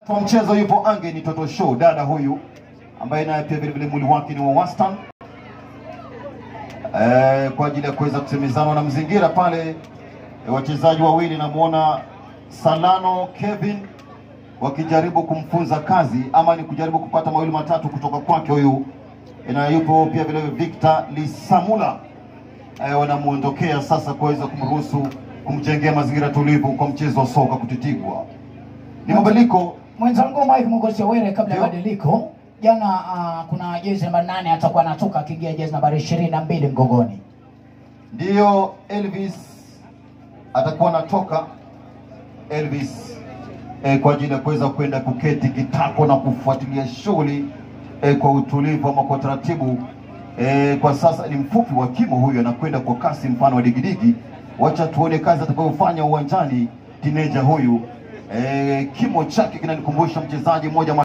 Kwa mchezo yupo Ange ni Toto Show, dada huyu ambaye naye pia vilevile mwili wake ni wa wastani eh, kwa ajili ya kuweza kusemezana na mzingira pale eh, wachezaji wawili namwona Salano Kevin wakijaribu kumfunza kazi ama ni kujaribu kupata mawili matatu kutoka kwake huyu, na yupo pia vile Victor Lisamula eh, wanamuondokea sasa kuweza kumruhusu kumjengea mazingira tulivu kwa mchezo wa soka kutitigwa. Ni mabadiliko Mwenzangu Mike Mugosha Were, kabla ya Ndio. badiliko jana, uh, kuna jezi namba nane atakuwa anatoka akiingia jezi nambari ishirini na mbili mgongoni. ndiyo Elvis atakuwa anatoka Elvis eh, kwa ajili ya kuweza kwenda kuketi kitako na kufuatilia shughuli eh, kwa utulivu ama kwa taratibu eh, kwa sasa ni mfupi wa kimo huyu, anakwenda kwa kasi mfano wa digidigi. Wacha tuone kazi atakayofanya uwanjani tineja huyu. Eh, kimo chake kinanikumbusha mchezaji mmoja